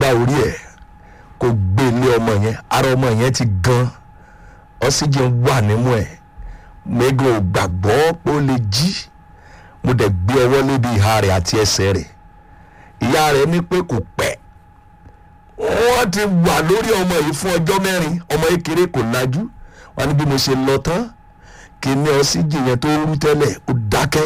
orí ẹ̀ kó gbé lé ọmọ yẹn ara ọmọ yẹn ti gan oxygen wà nímú ẹ̀ mẹ́gàn ò gbàgbọ́ pé ó lè jí mo dẹ̀ gbé ọwọ́ lébi ìhà rẹ̀ àti ẹsẹ̀ rẹ̀ ìyá rẹ̀ ní pé kò pẹ́ wọ́n ti wà lórí ọmọ yìí fún ọjọ́ mẹ́rin ọmọ kékeré kò lajú wọn ní bí mo ṣe lọ tán kí ní oxygen yẹn tó rú tẹ́lẹ̀ ó dákẹ́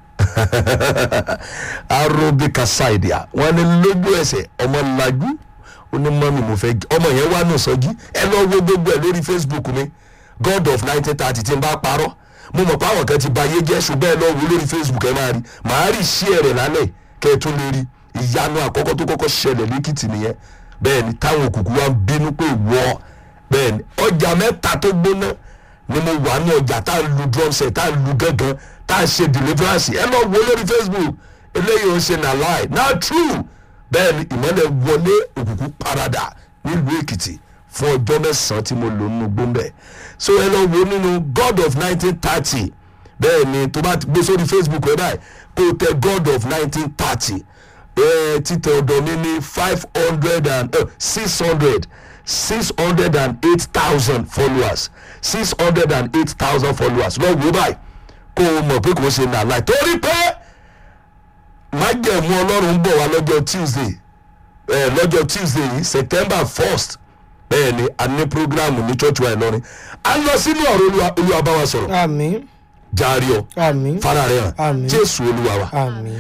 arobika saidia wọn ní lójú ẹsẹ̀ ọmọ lajú ó ní mọ́mí mo fẹ́ jí ọmọ yẹn wà nù sọ́jí ẹ lọ wo gbogbo ẹ lórí facebook mi god of nineteen thirty tí n bá parọ́ mo mọ̀ pé àwọn kan ti ba ayé jẹ́ ṣùgbọ́n ẹ lọ wo lórí facebook ẹ máa rí màá rí sí ẹ̀rẹ̀ lálẹ́ kẹ́ ẹ tún lè rí ìyanu àkọ́kọ́ tó kọ́kọ́ ṣẹlẹ̀ lẹ́kìtì nìyẹn bẹ́ẹ̀ ni táwọn òkùnkùn wa ń bínú pé wọ́ bẹ́ẹ̀ ni ọjà mẹ́ta tó gbóná ni mo wà ní ọjà tá a lu drum set tá a lu gángan tá a ṣe deliverance ẹ lọ wo lórí facebook eléyìí ò ṣe nà láì náà true bẹ́ẹ̀ ni ìmọ̀lẹ̀ wọlé òkùnkùn parada nílùú èkìtì fún ọjọ́ mẹ́sàn-án tí mo lò nínú gbóńbẹ̀ so ẹ lọ wo nínú god of nineteen thirty bẹ́ẹ̀ ni tó bá ti gbé sórí facebook ẹ báyìí kó o tẹ god of nineteen thirty títẹ ọ̀dọ̀ mi ní five hundred and six hundred six hundred and eight thousand followers six hundred and eight thousand followers lọ wo báyìí kó o mọ̀ pé kò ṣe nà láì torí pé májẹ̀mú ọlọ́run ń bọ̀ wá lọ́jọ́ tuesday eh, lọ́jọ́ tuesday yìí september first bẹ́ẹ̀ ni a ní programu ní church wa ìlọrin a lọ sínú ọ̀rọ̀ olúwa olúwa bá wa sọ̀rọ̀ àmì jaari ọ àmì fara rẹ hàn Àmín. jésù olúwa wa àmì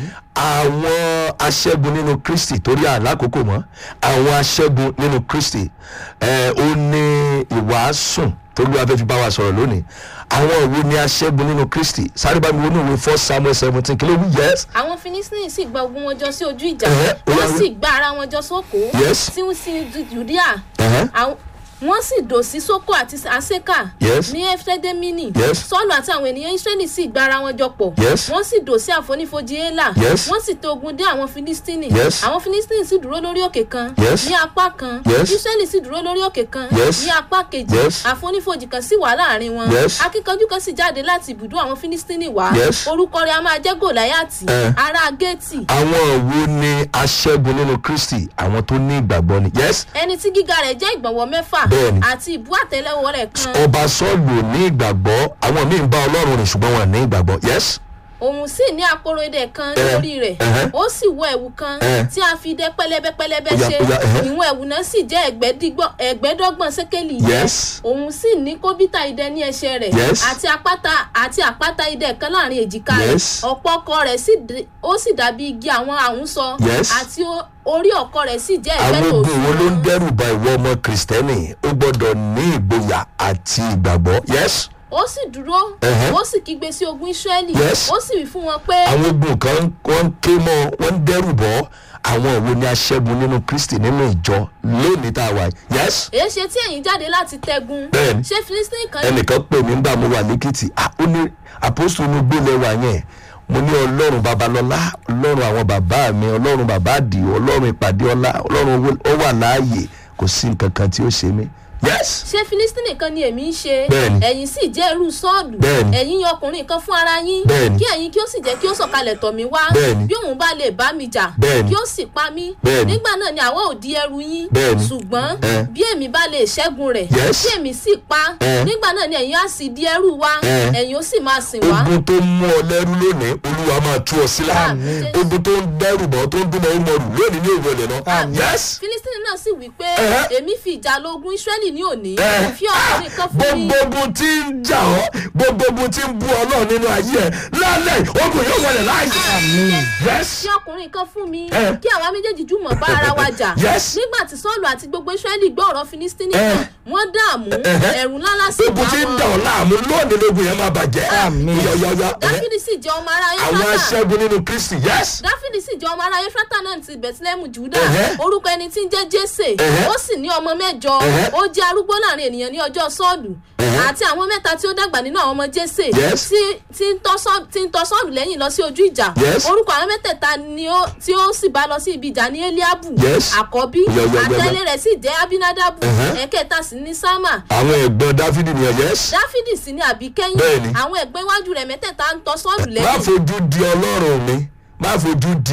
àwọn aṣẹ́gun nínú kristi torí àlákòókò mọ́ àwọn aṣẹ́gun nínú kristi ẹ̀ ó ní ìwàásùn tó lóra fẹ́ fi bá wa sọ̀rọ̀ lónìí àwọn òwe ní aṣẹ́gun nínú kristi sáré bá mi wọnú ìwé first samuel seventeen kí ló wí yẹs àwọn filistin sì gba ogun wọn jọ sí ojú ìjà Ẹ̀hẹ́, ó wá wọ́n wí- sì gba ara wọn jọ sóko Yes. tí wọ́n sì ju judea Ẹ̀hẹ́. Àwọn- wọ́n sì dò sí sóko àti aseka Yes. ní efedemini Yes. sọ́ọ̀lù àti àwọn ènìyàn israẹli sì gba ara wọn jọ pọ̀ Yes. wọ́n sì dò sí àfonífojì ela Yes. wọ́n sì tó ogun dé àwọn filistini Yes. àwọn filistini sì dúró lórí òkè kan Yes. ní apá kan Yes. israẹli sì dúró lórí òkè kan Yes. ní apá kejì Yes. àfonífojì kan sì wà láàrin wọn Yes. akíkanjú kan sì jáde láti ibùdó àwọn filistini wá Yes. orúkọ rẹ̀ a máa jẹ́ gòláyàtì Eh. ará géètì àwọn wo ní aṣẹ́gun nínú kristi àwọn tó ní ìgbàgbọ́ ni yẹs ẹni tí gíga rẹ̀ jẹ́ ìgbọ̀nwọ́ mẹ́fà Bẹ́ẹ̀ni. àti ìbú àtẹlẹwọ́ rẹ̀ kan ọba sọ́ọ̀lù ò ní ìgbàgbọ́ àwọn míì ń bá ọlọ́run rìn ṣùgbọ́n wọn ò ní ìgbàgbọ́ yẹs òun sì ní àpòrò idẹ kan Eh, lórí rẹ̀ ẹhẹ́. ó sì wọ ẹ̀wù kan Eh. tí a fi idẹ pẹlẹbẹ pẹlẹbẹ Ó yá, ṣe ó yá, ẹhẹ́. ìwọ̀n ẹ̀wù náà sì jẹ́ ẹgbẹ̀dígbọ̀n- ẹgbẹ̀ẹ́dọ́gbọ̀n sékélì yẹn Yes. òun sì ní kóbítà idẹ ní ẹsẹ̀ rẹ̀ Yes. àti àpáta àti àpáta idẹ kan láàrin èjìká rẹ̀ Yes. ọ̀pọ̀ ọkọ rẹ̀ sì dé- ó sì dàbí igi àwọn àhúnsọ Yes. àti ó- orí ọkọ rẹ̀ sì jẹ́ àwọn ẹgbẹ́ tó ogun wo ló ń dẹ́rù ba ìwọ ọmọ kìrìsìtẹ́nì ó gbọ́dọ̀ ní ìgboyà àti ìgbàgbọ́ yẹs ó sì dúró Ẹhẹ́. ó sì kígbe sí ogun israẹli Yes. ó sì wí fún wọn pé àwọn ogun kan wọ́n ń ké mọ́ wọ́n ń dẹ́rù bọ́ àwọn ìwo ni aṣẹ́gun nínú kristi nínú ìjọ lónìí tá a wà yìí yẹs èéṣe tí ẹ̀yin jáde láti tẹ́gun Bẹ́ẹ̀ni. ṣé philistine kan ẹnìkan pè mí nígbà mo wà lẹ́kìtì ah, ó ní àpòsù inú gbélé wa yẹn mo ní ọlọ́run babalọ́lá ọlọ́run àwọn bàbá mi ọlọ́run bàbá àdìo ọlọ́run ìpàdé ọlá ọlọ́run owó- ó wà láàyè kò sí nǹkan kan tí ó ṣe mí yes ṣé philistine kan ni èmi ń ṣe Bẹ́ẹ̀ni. ẹ̀yin sì jẹ́ irú sọ́ọ̀lù Bẹ́ẹ̀ni. ẹ̀yin yan ọkùnrin kan fún ara yín Bẹ́ẹ̀ni. kí ẹ̀yin kí ó sì jẹ́ kí ó sọ̀kalẹ̀ tọ̀ mí wá Bẹ́ẹ̀ni. bí òun bá lè bá mi jà Bẹ́ẹ̀ni. kí ó sì pa mí Bẹ́ẹ̀ni. nígbà náà ni àwa ò di ẹrù yín Bẹ́ẹ̀ni. ṣùgbọ́n Eh. bí èmi bá lè ṣẹ́gun rẹ̀ Yes. tí èmi sì pa Eh. nígbà náà ni ẹ̀yin á sì di ẹrù wa Eh. ẹ̀yin ó sì máa sìn wá ogun tó mú ọ lẹ́rú lónìí olúwa máa tú ọ sílẹ̀ Àmín. ogun tó ń dẹ́rù bọ́ tó ń dún mọ́ ọmọ rù lónìí ní ìrọ̀lẹ́ náà Àmín. yes philistine náà sì wí pé Eh. èmi fi ìjà lọ ogun israẹli ní òní Eh. fi ọkùnrin kan fún mi gbogbo ogun tí ń jà ọ́ gbogbo ogun tí ń bú ọ náà nínú ayé ẹ lálẹ́ ogun yóò wọlé láàyè yes fi ọkùnrin kan fún mi Eh. kí àwa méjèèjì jùmọ̀ bá ara wa jà Yes. nígbà tí sọ́ọ̀lù àti gbogbo israẹli gbọ́ ọ̀rọ̀ filistini Eh. kan wọ́n dààmú Eh. ẹ̀rù ńlá lásì ogun bá tí ń dà wọn ọ́ láàmú lónìí lógun yẹn máa bàjẹ́ Àmín. yọ̀yọ̀yọ̀ dáfídì sì jẹ́ ọmọ ará àwọn efrata aṣẹ́gun nínú kristi yes dáfídì sì jẹ́ ọmọ ará efrata náà ti bẹ̀tílẹ́mù júdà Eh. orúkọ ẹni tí ń jẹ́ jésè Eh. ó sì ní ọmọ mẹ́jọ Eh. ó jẹ́ arúgbó láàrin ènìyàn ní ọjọ́ sọ́ọ̀lù Eh. àti àwọn mẹ́ta tí ó dàgbà nínú àwọn ọmọ jésè Yes. tí- tí ń tọ́ Sọ́ọ̀lù- tí ń tọ́ sọ́ọ̀lù lẹ́yìn lọ sí ojú ìjà Yes. orúkọ àwọn mẹ́tẹ̀ẹ̀ta ni ó tí ó sì bá lọ sí ibi ìjà ní eliabu Yes. àkọ́bí Yọ, yọ, yọ, yọ. àtẹ̀lé rẹ̀ sì jẹ́ abinadabu Uh-huh. ẹ̀kẹta sì ní sámà àwọn ẹ̀gbọ́n dáfídì nìyẹn yes dáfídì sì ní àbíkẹ́yìn Bẹ́ẹ̀ni. àwọn ẹ̀gbẹ́ iwájú rẹ̀ mẹ́tẹ̀ẹ̀ta ń tọ́ sọ́ọ̀lù má lẹ́yìn fojú di ọlọ́run mi má fojú di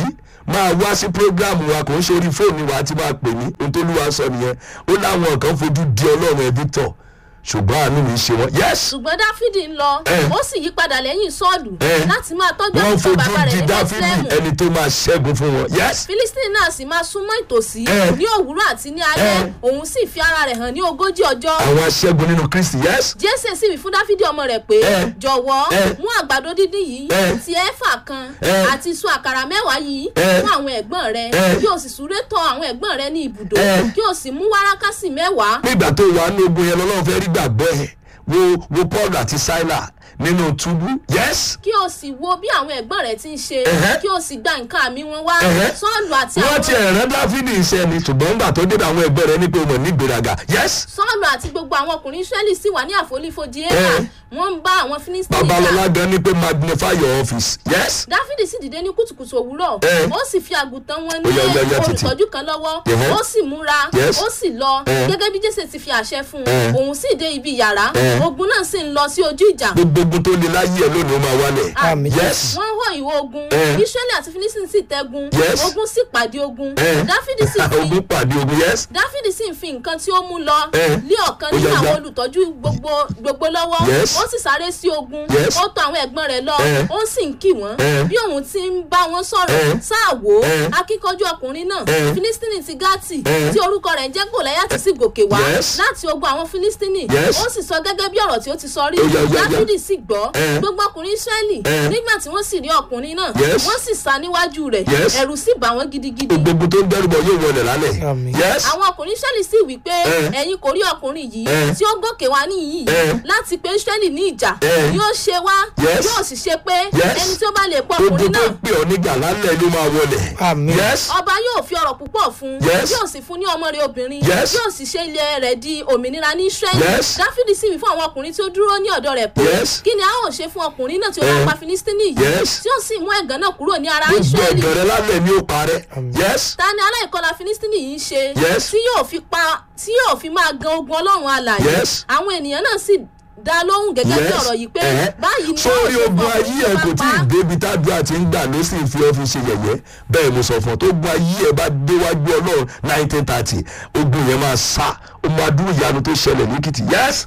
máa wá sí program wa kò ń ṣe orí fóònù wa tí máa pè mí ohun tó lúwa sọ nìyẹn ó láwọn kan fojú di ọlọ́run ẹ̀ victor ṣùgbọ́n àánú mi ṣe wọ́n yes ṣùgbọ́n dáfídì ń lọ Eh. ó sì yí padà lẹ́yìn sọ́ọ̀lù Eh. láti máa tọ́jú wọ́n àgùntàn fojú bàbá rẹ̀ di ní dáfídì bẹ́tílẹ́mù ẹni tó máa ṣẹ́gun fún wọn yes filistini náà sì máa súnmọ́ ìtòsí Eh. ní òwúrọ̀ àti ní alẹ́ Eh. òun sì fi ara rẹ̀ hàn ní ogójì ọjọ́ àwọn aṣẹ́gun nínú kristi yes jésè sì wí fún dáfídì ọmọ rẹ̀ pé Eh. jọ̀wọ́ Eh. mú àgbàdo dídín yìí Eh. ti ẹ̀fà kan Eh. àti sun àkàrà mẹ́wàá yìí Eh. fún àwọn ẹ̀gbọ́n rẹ̀ Eh. kí o sì súré tọ àwọn ẹ̀gbọ́n rẹ̀ ní ibùdó Eh. kí o sì mú wárákásì mẹ́wàá nígbà tó wà ní ogun yẹn lọ́wọ́ fẹ́ rí gbàgbọ́ ẹ̀ wo wo paul àti sila nínú túbú yes kí o sì wo bí àwọn ẹ̀gbọ́n rẹ̀ ti ń ṣe Ẹ̀hẹ́. kí o sì gba nǹkan àmì wọn wá Ẹ̀hẹ́. sọ́ọ̀lù àti wọ́n àwọn ti ẹ̀rán dáfídì iṣẹ́ ni ṣùgbọ́n nígbà tó débẹ̀ àwọn ẹgbẹ́ rẹ̀ ní pé wọ́n ní ìgbéraga yes sọ́ọ̀lù àti gbogbo àwọn ọkùnrin israẹli sì wà ní àfonífojì éka Eh. wọ́n ń bá àwọn filistini jà babalọla gan ni pé magnify your office yes dáfídì sì dìde ní kùtùkùtù òwúrọ̀ Eh. ó sì fi àgùntàn wọn Ó ní yá, ó yá, ó yá, títí. olùtọ́jú kan lọ́wọ́ Ẹ̀hẹ́. ó sì múra Yes. ó sì lọ Eh. gẹ́gẹ́ bí jésè ti fi àṣẹ fún Eh. un òun sì dé ibi yàrá Eh. ogun náà sì ń lọ sí ojú ìjà gbogbo ogun tó le láyé ẹ lónìí ó máa wálẹ̀ Àmín. yes wọ́n hó ìwọ ogun Eh. israẹli àti filistini sì tẹ́gun Yes. ogun sì pàdé ogun Eh. dáfídì sì fi ogun pàdé ogun yes dáfídì sì ń fi nǹkan tí ó mú lọ Eh. lé ọ̀kan Ó nínú yá, àwọn yá. olùtọ́jú gbogbo gbogbo lọ́wọ́ Yes. ó sì sáré sí ogun Yes. ó tọ àwọn ẹ̀gbọ́n rẹ̀ lọ Eh. ó sì ń kì wọ́n Eh. bí òun ti ń bá wọn sọ̀rọ̀ Eh. sáà wò ó Eh. akíkanjú ọkùnrin náà Eh. filistini ti gátì Eh. tí orúkọ rẹ̀ ń jẹ́ gòláyàtì sì gòkè wá Yes. láti ogun àwọn filistini Yes. ó sì sọ gẹ́gẹ́ bí ọ̀rọ̀ tí ó ti sọ rí Ó yá, ó yá, ó yá. dáfídì sì gbọ́ Eh. gbogbo ọkùnrin israẹli Eh. nígbà tí wọ́n sì rí ọkùnrin náà Yes. wọ́n sì sá níwájú rẹ̀ Yes. ẹ̀rù sì bà wọ́n gidigidi gbogbo tó ń dẹ́rùbọ̀ yóò wọlé lálẹ́ Àmín. yes àwọn ọkùnrin israẹli sì wí pé Eh. ẹ̀yin kò rí ọkùnrin yìí Eh. tí ó gòkè wá níyì Eh. láti pé israẹli ní ìjà Eh. yóò ṣe wá Yes. yóò sì ṣe pé Yes. ẹni tí ó bá lè pọ gbogbo ọkùnrin tó náà ń pè ọ́ nígbà lálẹ́ ló máa wọlé Àmín. yes ọba yóò fi ọrọ̀ púpọ̀ fún Yes. yóò sì fún ní ọmọ rẹ̀ obìnrin Yes. yóò sì ṣe ilẹ̀ rẹ̀ di òmìnira ní israẹli Yes. dáfídì sì wí fún àwọn ọkùnrin tí ó dúró ní ọ̀dọ̀ rẹ̀ pé Yes. kí ni a ó ṣe fún ọkùnrin náà tí ó bá Eh. pa filistini yìí Yes. tí ó sì mú ẹ̀gàn náà kúrò ní ara gbogbo israẹli ẹ̀gàn rẹ lálẹ́ ni ó parẹ́ yes ta ni aláìkọlà filistini yìí ń ṣe Yes. tí yóò fi pa tí yóò fi máa gan ogun ọlọ́run alàyè Yes. àwọn ènìyàn náà sì dá lóhùn gẹ́gẹ́ bí yes ọ̀rọ̀ yìí pé ẹ̀hẹ́. báyìí ni sórí yóò ṣe ogun fún ayé ọkùnrin ẹ tó kò bá tí pa ì débi tádùá ti ń gbà ló sì fi ọ́ fi ṣe yẹ̀yẹ́ bẹ́ẹ̀ mo sọ fún ọ tó ogun ayé ẹ bá déwájú ọlọ́run nineteen thirty ogun yẹn máa sá ó máa dúró ìyanu tó ṣẹlẹ̀ lẹ́kìtì yes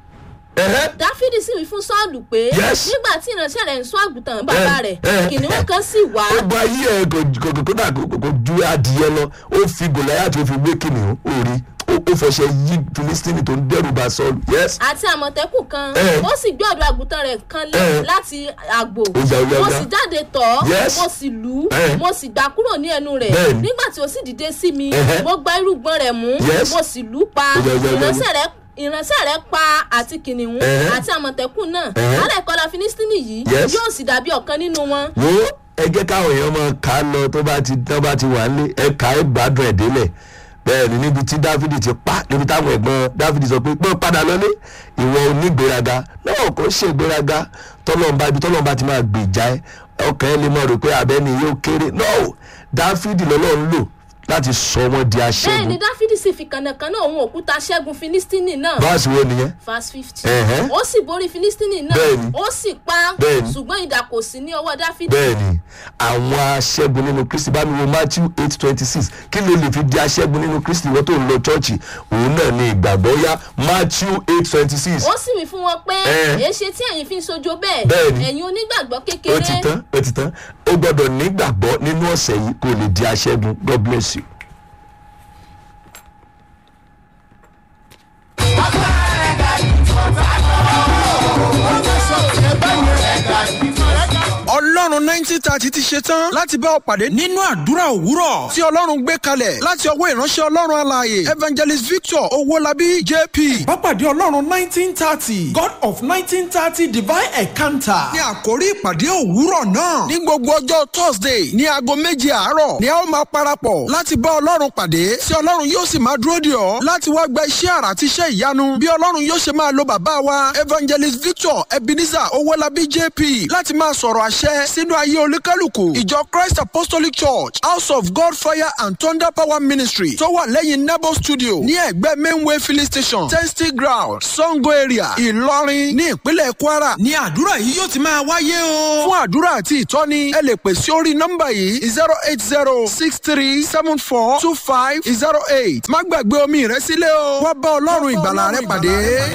ẹ̀hẹ́. dáfídì sì wí fún sọ́ọ̀lù pé Yes. nígbà tí ìránṣẹ́ rẹ̀ ń sún àgùntàn bàbá Eh, rẹ̀ eh, kìnìún kan sì wá ogun ayé ẹ kò kò kò kódà kò kò ju adìyẹ lọ ó fi gòláyà tó fi wé kìnìún ó rí ó ó fọṣẹ yí filistini tó ń dẹrù bá sọọlù yes àti àmọ̀tẹ́kùn kan Eh. ó sì gbé ọ̀dọ̀ àgùntàn rẹ̀ kan lé Eh. láti àgbò Ó yá, ó yá, ó mo yá. sì jáde tọ̀ ọ́ Yes. mo sì lù ú Eh. mo sì gbà kúrò ní ẹnu rẹ̀ Bẹ́ẹ̀ni. nígbà tí ó sì dìde sí mi Ẹhẹ́. mo gba irúgbọ́n rẹ̀ mú Yes. mo sì lù ú pa Ó yá, ó yá, ó yá, ó yá. ìránṣẹ́ rẹ̀ ìránṣẹ́ rẹ̀ pa àti kìnìún Ẹhẹ́. àti àmọ̀tẹ́kùn náà Ẹhẹ́. alẹ́kọ̀ọ́lá filistini yìí Yes. yóò sì dàbí ọ̀kan nínú wọn wo ẹgẹ káwọn èèyàn máa kà á lọ tó bá ti tó bá ti wà nílé ẹ kà á gbádùn ẹ délẹ̀ bẹ́ẹ̀ ni níbi tí dáfídì ti pa níbi táwọn ẹ̀gbọ́n dáfídì sọ pé pọ́n padà lọlé ìwọ onígbéraga náà kò ṣe ìgbéraga tọ́lọ́mba ibi tọ́lọ́mba ti máa gbèjà ẹ ọkàn ẹ lè mọ̀ rò pé abẹ́ni yóò kéré náà dáfídì lọ́lọ́run lò láti sọ wọ́n di bẹ́ẹ̀ ni aṣẹ́gun dáfídì sì fi kànnàkànnà òun òkúta ṣẹ́gun filistini náà báàsì wo nìyẹn verse fifty. Ẹ̀hẹ́. ó sì borí filistini náà Bẹ́ẹ̀ni. ó sì pa Bẹ́ẹ̀ni. ṣùgbọ́n idà kò sí ní ọwọ́ dáfídì. bẹ́ẹ̀ni àwọn aṣẹ́gun nínú kristi bá mi wo matthew eight twenty six kí ló lè fi di aṣẹ́gun nínú kristi wọ́n tó ń lọ chọ́ọ̀chì òun náà ni ìgbàgbọ́ yá matthew eight twenty six ó sì wí fún wọn pé Eh. èéṣe tí ẹ̀yin fi ń sojo bẹ́ẹ̀ Bẹ́ẹ̀ni. ẹ̀yin onígbàgbọ́ ó ti kékeré tán ó ti tán ó gbọ́dọ̀ nígbàgbọ́ nínú ọ̀sẹ̀ yìí kó lè di aṣẹ́gun god bless you. ọlọ́run nineteen thirty ti ṣe tán láti bá ọ pàdé nínú àdúrà òwúrọ̀ tí ọlọ́run gbé kalẹ̀ láti ọwọ́ ìránṣẹ́ ọlọ́run alààyè evangelist victor owólabí jp. Bápàdé Ọlọ́run nineteen thirty God of nineteen thirty divine encounter. ní àkórí ìpàdé òwúrọ̀ náà ní gbogbo ọjọ́ thursday ní aago méje àárọ̀ ni a ó máa parapọ̀ láti bá ọlọ́run pàdé tí ọlọ́run yóò sì máa dúró dè ọ́ láti wá gba iṣẹ́ àrà àti iṣẹ́ ìyanu bí ọlọ́run yóò ṣe máa lo bàbá wa evangelist victor ebenezer owólabí jp láti máa sọ̀rọ̀ àṣẹ sínú nínú ayé olúkálùkù ìjọ christ apostolic church house of god fire and thunder power ministry tó wà lẹ́yìn nebo studio ní ẹ̀gbẹ́ mainway filling station testing ground sango area ìlọrin ní ìpínlẹ̀ kwara ní àdúrà yìí yóò ti máa wáyé o. fún àdúrà àti ìtọ́ni ẹ lè pè sí orí nọ́mbà yìí zero eight zero six three seven four two five zero eight má gbàgbé omi rẹ sílẹ̀ o wá bá ọlọ́run ìgbàlà rẹ pàdé.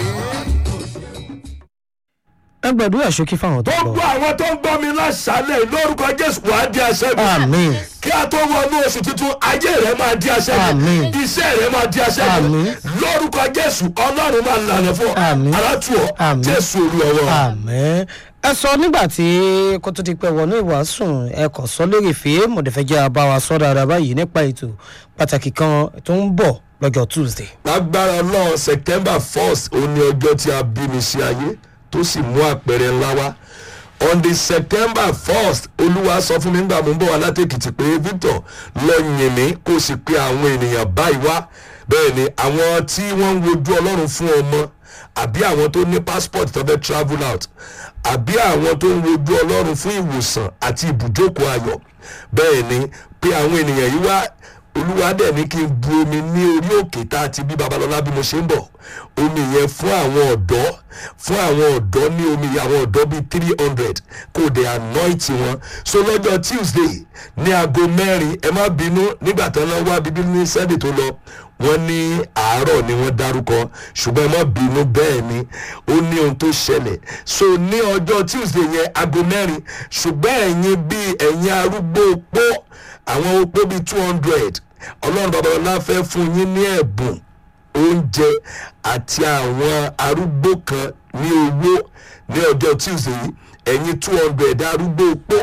ẹ gbàdúrà ṣókí fáwọn tó gbogbo lọ. àwọn tó ń gbọ́ mi lásàálẹ̀ lórúkọ jésù wàá di aṣẹ́gun. Àmín. kí a tó wọnú oṣù tuntun ayé rẹ máa di aṣẹ́gun. Àmín. iṣẹ́ rẹ máa di aṣẹ́gun. Àmín. lórúkọ jésù ọlọ́run máa lànà fún ọ. Àmín. alátùọ̀ Àmín. jésù olúwa wa. àmẹ́ ẹ sọ nígbà tí kó tó ti pẹ́ wọnú ìwàásùn ẹ kàn sọ lórí ìfẹ́ mọ̀dẹ́fẹ́jẹ́ àbáwá sọ dáadáa báyìí nípa ètò pàtàkì kan tó ń bọ̀ lọ́jọ́ tuesday. lágbára náà september first òun ni ọjọ́ tí a bí mi sí ayé tó sì mú àpẹẹrẹ ńlá wá on the september first olúwa sọ fún mi nígbà mo ń bọ̀ wá látẹ̀kìtì pé victor lọ yìn mí kó o sì pe àwọn ènìyàn báyìí wá bẹ́ẹ̀ ni àwọn tí wọ́n ń wojú ọlọ́run fún ọmọ àbí àwọn tó ní passport tó fẹ́ travel out àbí àwọn tó ń wojú ọlọ́run fún ìwòsàn àti ibùjókòó ayọ̀ bẹ́ẹ̀ ni pé àwọn ènìyàn yìí wá olúwa dẹ̀ ní kí n bu omi ní orí òkè tá a ti bí babalọ́lá bí mo ṣe ń bọ̀ omi yẹn fún àwọn ọ̀dọ́ fún àwọn ọ̀dọ́ ní omi yẹn àwọn ọ̀dọ́ bíi three hundred kò dé anoint wọn so lọ́jọ́ tuesday ní aago mẹ́rin ẹ má bínú nígbà tó ń lọ wá bíbí ní sunday tó lọ wọ́n ní àárọ̀ ni wọ́n dárúkọ ṣùgbọ́n ẹ má bínú bẹ́ẹ̀ ni ó ní ohun tó ṣẹlẹ̀ so ní ọjọ́ tuesday yẹn aago mẹ́rin ṣùgbọ́n ẹ̀yin bíi ẹ̀yin arúgbó opó àwọn opó bíi two hundred ọlọ́run babalọ́lá fẹ́ fún yín ní ẹ̀bùn oúnjẹ àti àwọn arúgbó kan ní owó ní ọjọ́ tuesday yìí ẹ̀yin two hundred arúgbó opó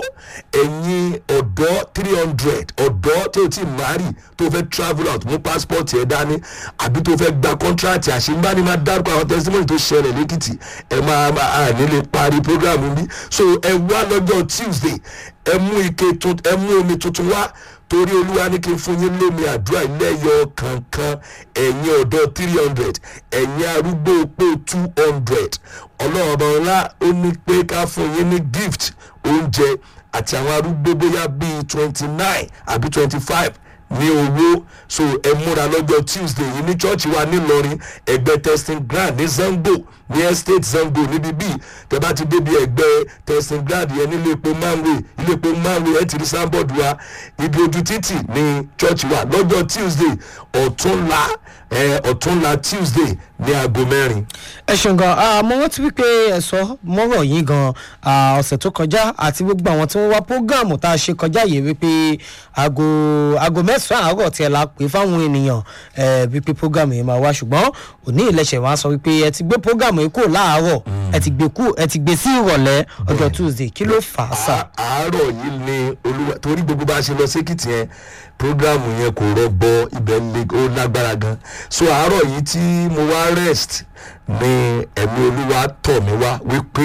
ẹ̀yin ọ̀dọ́ three hundred ọ̀dọ́ tó ti mari tó fẹ́ travel out mú passport ẹ̀ dání àbí tó fẹ́ gba contract àṣìǹbáni máa dárúkọ àwọn testimony tó ṣẹlẹ̀ lẹ́kìtì ẹ máa máa nílé parí program bí so ẹ wá lọ́jọ́ tuesday ẹ mú ike tun ẹ mú omi tuntun wá torí olúwa ní kí n fún yín lómi àdúrà lẹ́yọ kankan ẹ̀yin ọ̀dọ́ three hundred ẹ̀yin arúgbó opó two hundred ọlọ́run ọba ọlá ó ní pé ká fún yín ní gift oúnjẹ àti àwọn arúgbó bóyá bíi twenty nine àbí twenty five ní owó so ẹ múra lọ́jọ́ tuesday yìí ní church wa nílọrin ẹgbẹ́ testing ground ní zango ní estate zango níbi bíi tẹ bá ti débi ẹgbẹ́ testing ground yẹn nílé epo manway ilé epo manway ẹ ti rí sanbọọdù wa ibi ojú títì ní church wa lọ́jọ́ tuesday ọ̀túnla ẹ ọ̀túnla tuesday ní aago mẹ́rin. ẹ ṣeun gan àmọ́ wọ́n ti wí pé ẹ sọ mọ́rọ̀ yín gan ah, ọ̀sẹ̀ tó kọjá àti gbogbo àwọn tí wọ́n wá prógáàmù tá a ṣe kọjá yìí wípé aago aago mẹ́sàn-án àárọ̀ tiẹ̀ la pè fáwọn ènìyàn eh, wípé prógáàmù yìí máa wá ṣùgbọ́n òní ìlẹ̀ṣẹ̀ wa sọ wípé ẹ ti gbé prógáàmù yìí kúrò láàárọ̀ ẹ ti gbé kú ẹ ti gbé sí ìrọ̀lẹ́ ọjọ́ tuesday kí ló fà á sà. À- àárọ̀ yìí ni olúwa torí gbogbo bá a ṣe lọ sékìtì yẹn programu yẹn kò rọgbọ ibẹ̀ le ó lágbára gan so àárọ̀ yìí tí mo wá rest ni ẹ̀mí olúwa tọ̀ mí wá wípé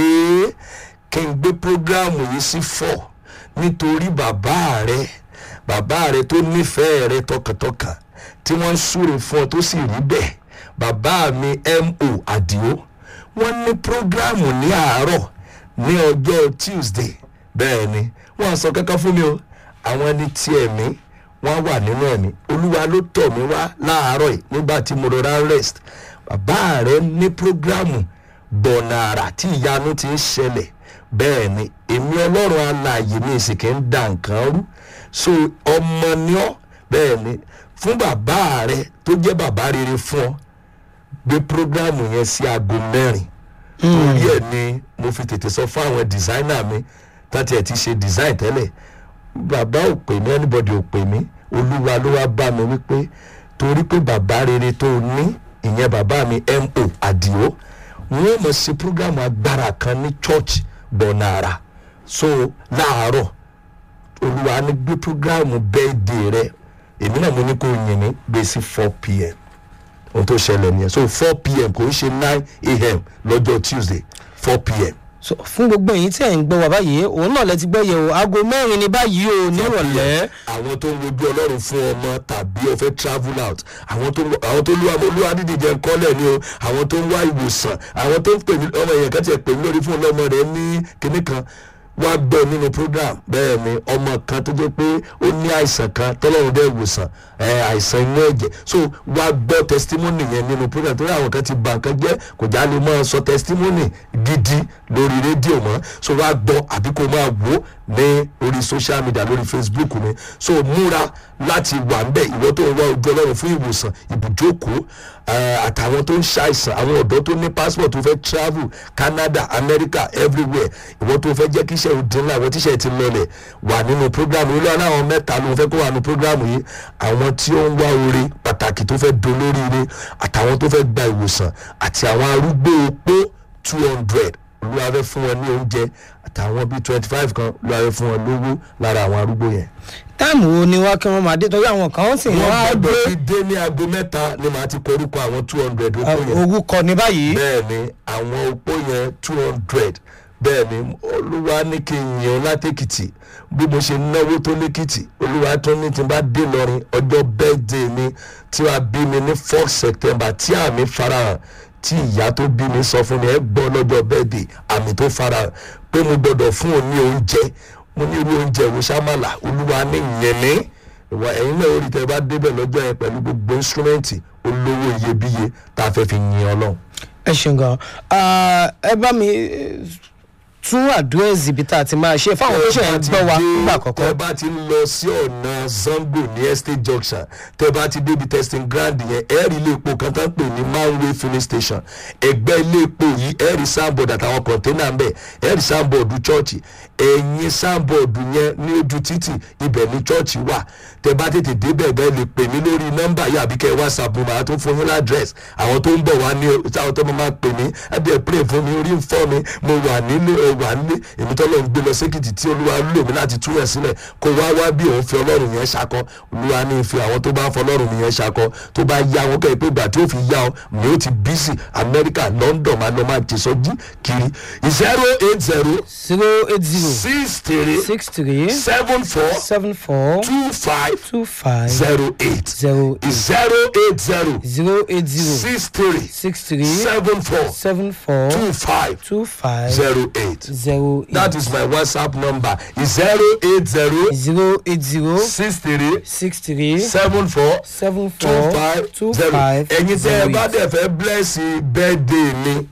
kí n gbé programu yìí sí fọ́ nítorí bàbá rẹ bàbá rẹ tó nífẹ̀ẹ́ rẹ tọkàntọkàn tí wọ́n ń súre fún ọ tó sì rí bẹ́ẹ̀ bàbá mi mo àdìo wọ́n ní programu ní àárọ̀ ní ọjọ́ tuesday bẹ́ẹ̀ ni wọ́n sọ kankan fún mi o àwọn ẹni tí ẹ̀mí wọ́n wà nínú ẹ̀mí olúwa ló tọ̀ mí wá láàárọ̀ yìí nígbà tí mo rọra rest bàbá rẹ ní programu bọ̀nà àrà tí ìyanu ti ń ṣẹlẹ̀ bẹ́ẹ̀ ni èmi ọlọ́run alààyè mi sì kì í da nǹkan rú so ọmọ ni ọ́ bẹ́ẹ̀ ni fún bàbá rẹ tó jẹ́ bàbá rere fún ọ gbé programu yẹn sí aago mẹ́rin torí ẹ̀ ni mo fi tètè sọ fún àwọn designer mi láti ẹ̀ ti ṣe design tẹ́lẹ̀ bàbá ò pè mí anybody ò pè mí olúwa ló wá bá mi wípé torí pé bàbá rere tó o ní ìyẹn bàbá mi mo àdìo wọn ò mọ̀ sí programu agbára kan ní church bọ̀nàrà so láàárọ̀ olúwa ní gbé programu birthday rẹ èmi náà mo ní kó yìn mí gbé sí four pm ohun tó ṣẹlẹ̀ nìyẹn so four pm kò ń ṣe nine am lọ́jọ́ tuesday four pm. so fún gbogbo èyí tí ẹ̀ ń gbọ́ wá báyìí òun náà lẹ ti gbọ́ yẹ̀ o aago mẹ́rin ni báyìí o nírọ̀lẹ́. àwọn tó ń wojú ọlọ́run fún ọmọ tàbí ọ̀fẹ́ travel out àwọn tó àwọn tó lu àwọn olúwa dídì jẹ́ kọ́lẹ̀ ni o àwọn tó ń wá ìwòsàn àwọn tó ń pè mí ọmọ èèyàn kan tiẹ̀ pè mí lórí fún ọlọ́mọ rẹ̀ ní kinní kan wá gbọ́ nínú program bẹ́ẹ̀ ni ọmọ kan tó jẹ́ pé ó ní àìsàn kan tọ́lọ́run dẹ́ wòsàn ẹ̀ àìsàn inú ẹ̀jẹ̀ so wá gbọ́ testimony yẹn nínú program torí àwọn kan ti bà nǹkan jẹ́ kò já lè máa sọ testimony gidi lórí rédíò mọ́ so wá gbọ́ àbí kò máa wò ó ní orí social media lórí facebook mi so múra láti wà ń bẹ̀ ìwọ tó ń wá ojú ọlọ́run fún ìwòsàn ibùjókòó eh, àtàwọn tó ń ṣàìsàn àwọn ọ̀dọ́ tó ní passport tó fẹ́ travel canada america everywhere ìwọ tó fẹ́ jẹ́ kí iṣẹ́ òdin ńlá àwọn tíṣẹ́ ti lọlẹ̀ wà nínú program yìí lọ́wọ́ láwọn mẹ́ta ló ń fẹ́ kó wà nínú program yìí àwọn tí ó ń wá oore pàtàkì tó fẹ́ dolóríire àtàwọn tó fẹ́ gba ìwòsàn àti àwọn arúgbó opó two hundred olúwa fẹ́ fún wọn ní oúnjẹ àtàwọn bíi twenty five kan olúwa fẹ́ fún wọn lówó lára àwọn arúgbó yẹn táìmù wo ni wá kí wọ́n máa dé torí àwọn kan sì wọ́n á wọ́n gbé gbọ́dọ̀ ti dé ní aago mẹ́ta ni màá ti korúkọ àwọn two hundred opó yẹn orúkọ ní báyìí bẹ́ẹ̀ ni àwọn opó yẹn two hundred bẹ́ẹ̀ ni olúwa ní kí n yàn látèkìtì bí mo ṣe náwó tó lẹ́kìtì olúwa tó ní tí n bá dé lọrin ọjọ́ bẹ́ẹ̀dẹ̀ mi tí wàá bí mi ní fourth september tí àmì farahàn tí ìyá tó bí mi sọ fún mi ẹ gbọ́ lọ́jọ́ bẹ́ẹ̀dẹ̀ àmì tó farahàn pé mo gbọ́dọ̀ fún òun ní oúnjẹ mo ní irú oúnjẹ wo ṣámàlà olúwa ní ìyẹn ní ìwà ẹ̀yin náà orí tẹ bá débẹ̀ lọ́jọ́ yẹn pẹ̀lú gbogbo instrumenti olówó iyebíye tá a fẹ́ fi yin ọlọ́run. ẹ ṣeun gan Ah, ẹ bá mi eh, tún àdúrẹ́sì ibi tá a ti máa ṣe fáwọn tó ṣe ń gbọ́ wa nígbà tẹ àkọ́kọ́ bá ti ń lọ sí ọ̀nà zango ní estate junction tẹ bá ti débi testing ground yẹn ẹ̀rí ilé epo kan tó ń pè ní manway filling station ẹgbẹ́ ilé epo yìí ẹ̀rí soundboard àtàwọn container ń bẹ̀ ẹ̀rí soundboard chọ́ọ̀chì ẹ̀yìn soundboard yẹn ní ojú títì ibẹ̀ ní chọ́ọ̀chì wà tẹ bá tètè débẹ̀ bẹ́ẹ̀ lè pè mí lórí nọ́mbà yìí àbí kẹ́ whatsapp mo máa tún fún yín ládírẹ́sì àwọn tó ń bọ̀ wá ní táwọn tó máa pè mí ẹ̀dẹ̀ pray fún mi orí ń fọ́ mi mo wà nílé ẹ wà nílé èmi tó lọ́n gbé lọ sékìtì tí olúwa lò mí láti tú yẹn sílẹ̀ kó wá wá bí òun fi ọlọ́run yẹn ṣakọ olúwa ní fi àwọn tó bá ń fọ ọlọ́run yẹn ṣakọ tó bá yá wọn kẹ́ ẹ pé ìgbà tí ó fi yá ọ mi ó ti bísí amẹ́ríkà london máa lọ máa jẹsọ́jú kiri zero eight zero zero eight zero six three six three seven four seven four two five two five zero eight zero eight zero eight zero zero eight zero six three six three seven four seven four two five two five zero eight. zero That eight is my WhatsApp number. zero eight zero zero eight zero six three six three seven four seven two four five two zero. five Ẹ̀yin tẹ́ ẹ zero bá eight. dẹ̀ fẹ́ bless birthday mi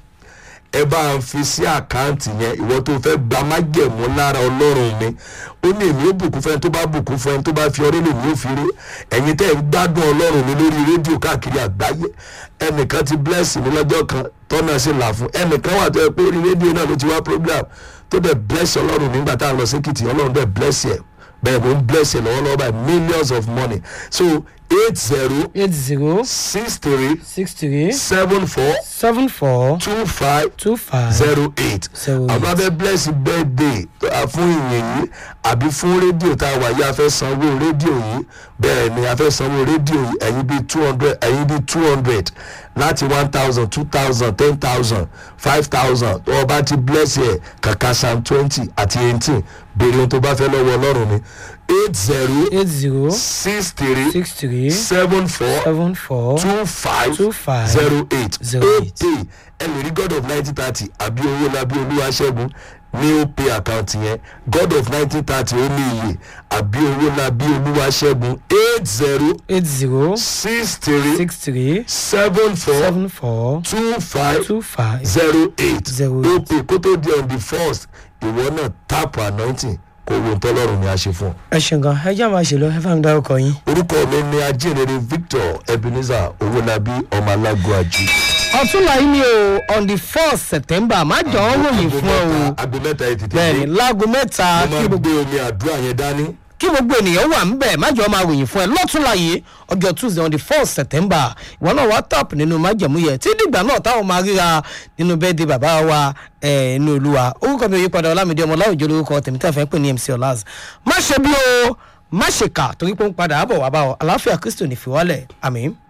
ẹ bá ń fi sí àkáǹtì yẹn ìwọ tó fẹ́ gba májẹ̀mú lára ọlọ́run mi ó ní èmi ó bùkún fún ẹni tó bá bùkún fún ẹni tó bá fi ọrẹ́ lèmi ó fi rí ẹ̀yin tẹ́ ẹ ń gbádùn ọlọ́run mi lórí rédíò káàkiri àgbáyé ẹnìkan ti bless mi lọ́jọ́ kan tọ́nà sí là fún ẹnìkan wà tó yẹ pé orí rédíò náà ló ti wá program tó dẹ̀ bless ọlọ́run nígbà tá a lọ sí kìtì ọlọ́run dẹ̀ bless yẹ bẹ́ẹ̀ mo ń bless yẹ lọ́wọ́lọ́wọ́ báyìí millions of money so eight zero eight zero six three six three seven four seven four two five two five zero eight Zero àwọn abẹ́ bless birthday tó a fún ìyẹn yìí àbí fún rédíò tá a wà yìí a fẹ́ sanwó rédíò yìí bẹ́ẹ̀ ni a fẹ́ sanwó rédíò yìí ẹ̀yin bíi two hundred ẹ̀yin bíi two hundred láti one thousand two thousand ten thousand five thousand tó o bá ti bless yẹ kàkà sam twenty àti eighteen béèrè ohun tó bá fẹ́ lọ́wọ́ ọlọ́run ni eight zero eight zero six three six three seven four seven four two five two five zero eight zero ó eight. pay ẹ lè rí god of nineteen thirty àbí owó labí olúwa ṣẹ́gun ní ó pay account yẹn god of nineteen thirty ó ní iye àbí owó labí olúwa ṣẹ́gun eight zero eight zero six three six three seven four seven four two five two five zero eight Zero ó eight. pay kó tó di on the first ìwọ náà tap anointing kó wo tọ́lọ́run ni a ṣe fún ọ. ẹ ṣeun gan ẹ já máa ṣe lọ ẹ fà mí dárúkọ yín. orúkọ mi ni ajínrere victor ebenezer owólabí ọmọ alágọ àjù. ọ̀túnla yìí ni o on the fourth september má jọ ọ́ ròyìn fún ẹ o aago mẹ́ta yìí tètè bẹ́ẹ̀ni láago mẹ́ta mo kí máa gbogbo gbé omi àdúrà yẹn dání. kí gbogbo ènìyàn wà ńbẹ̀ má jọ máa ròyìn fún ẹ lọ́túnla yìí ọjọ́ tuesday on the fourth september ìwọ náà wá tap nínú májẹ̀mú yẹ tí dìgbà náà táwọn máa ríra nínú bẹ́ẹ̀dẹ̀ bàbá wa ẹ̀ inú olúwa orúkọ mi ò yípadà ọlámídé ọmọ láwùjọ lórúkọ tèmi tẹ́ fẹ́ pè ní mc ọlaz má ṣe bí o má ṣe kà torí pé ó ń padà bọ̀ wá bá ọ àlàáfíà kristo ní fi wálẹ̀ àmì.